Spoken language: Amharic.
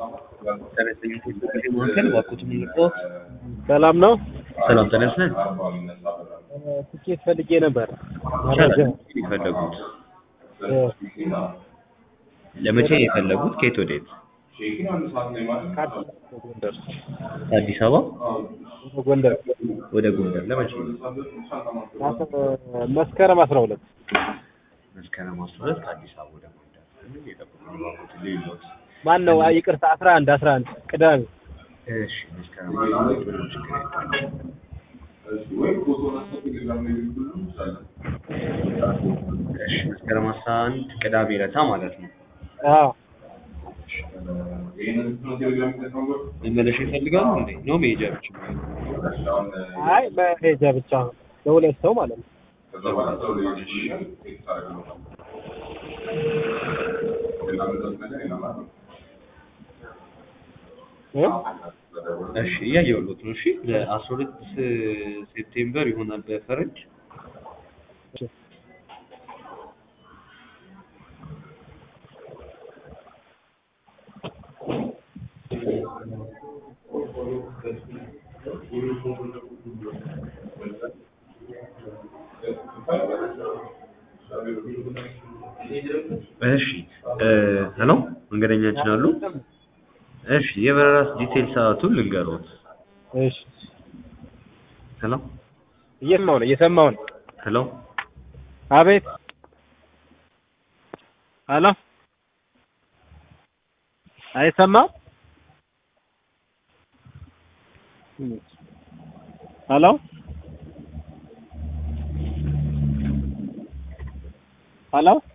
ማዕከል እባክዎት የምንልቀዎት ሰላም ነው። ሰላም ተነስነን ትኬት ፈልጌ ነበር። ይቻላል የፈለጉት ለመቼ ነው የፈለጉት ከየት ወዴት ከአዲስ አበባ ጎንደር ወደ ጎንደር ለመቼ ነው መስከረም አስራ ሁለት መስከረም አስራ ሁለት ከአዲስ አበባ ወደ ጎንደር የጠበቁ እባክዎት ሌሎት ማን ነው? አይ ይቅርታ አስራ አንድ አስራ አንድ ቅዳሜ እሺ መስከረም አስራ ሁለት ምንም ችግር የለም እሺ መስከረም አስራ አንድ ቅዳሜ ዕለታ ማለት ነው አዎ መመለሻ ይፈልጋሉ እንዴ ነው መሄጃ ብቻ አይ መሄጃ ብቻ ነው ለሁለት ሰው ማለት ነው። እ? እሺ እያየሁሎት ነው። እሺ ለአስራ ሁለት ሴፕቴምበር ይሆናል በፈረንጅ እሺ ሄሎ መንገደኛችን አሉ። እሺ የበረራ ዲቴል ሰዓቱን ልንገሮት። እሺ ሄሎ እየሰማሁ ነው እየሰማሁ ነው። ሄሎ አቤት ሄሎ አይሰማም? ሄሎ ሄሎ